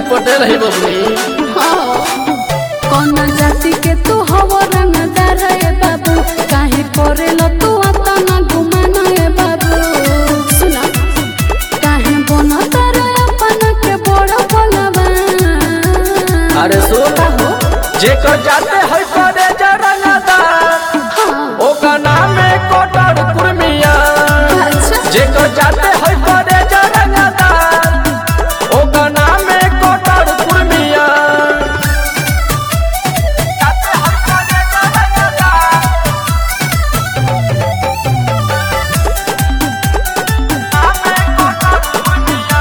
पटेल है बबली कौन जाति के तू हव रंगदार ए बाबू काहे करेल तू अतना घुमाना ए बाबू सुना काहे बनत रे अपन के बड़ बलवा अरे सुन जेकर जाते है करे जरंगदार ओकर नाम है कोटर कुर्मिया अच्छा जेकर जाते है करे जरंगदार ओकर नाम है कोटर कुर्मिया जाते है करे जरंगदार नाम है कोटर कुर्मिया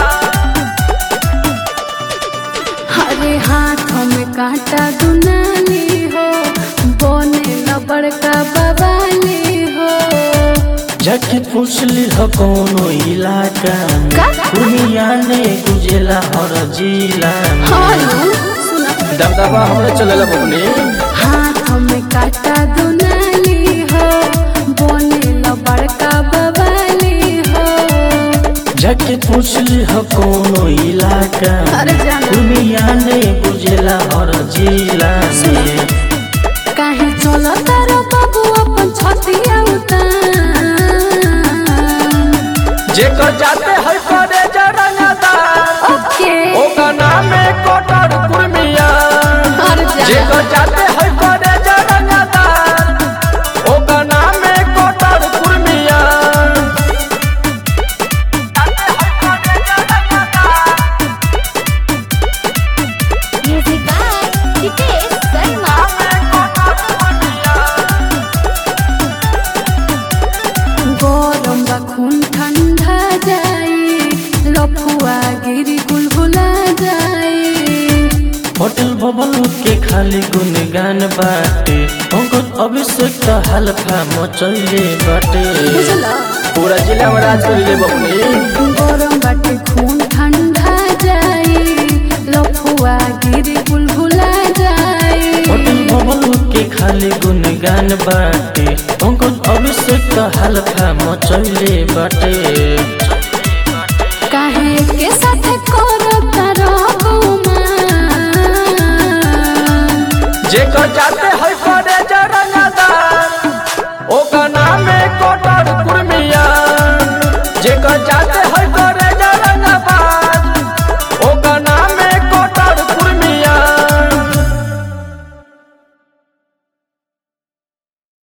हरे हाथ में कांटा दुनाली हो बोने न बड़का बवाली हो जाके पूछली ह कौनो इलाका में का? पूर्णिया ने गुजेला हर जिला में हालो सुना दबदबा हमरे चलेला बबली हाथ में काटा दुनाली हो बोने न बड़का बवाली हो जाके पूछली ह कौनो इलाका अरे में जाना। पूर्णिया ने गुजेला हर जिला में काहे चलो तारो बाबू अपन छतिया उतार जेकर जाते है करे जरंगदार ओके ओकर नाम है कोटर कुर्मिया और जेकर जा जाते है करे जरंगदार ओकर नाम है कोटर Kurmiya Music by Hitesh Sharma. गरम बा खून ठंडा जाई लफुआ गिरी गुलगुला जाई होटल बबल के खाली गुनगान बाटे पंकज अभिषेक त हल्का मचले बाटे बुझला पूरा जिला में राज कर ले बबली गरम बाटे खून ठंडा जाई लफुआ गिरी गुलगुला जाई होटल बबल के खाली गुनगान बाटे पंकज अभिषेक त हल्का मचले बाटे काहे के साथ करत रहबुमा जेकर जाते है करे जरंगदार ओकर नाम है कोटर कुर्मिया जेकर जाते है करे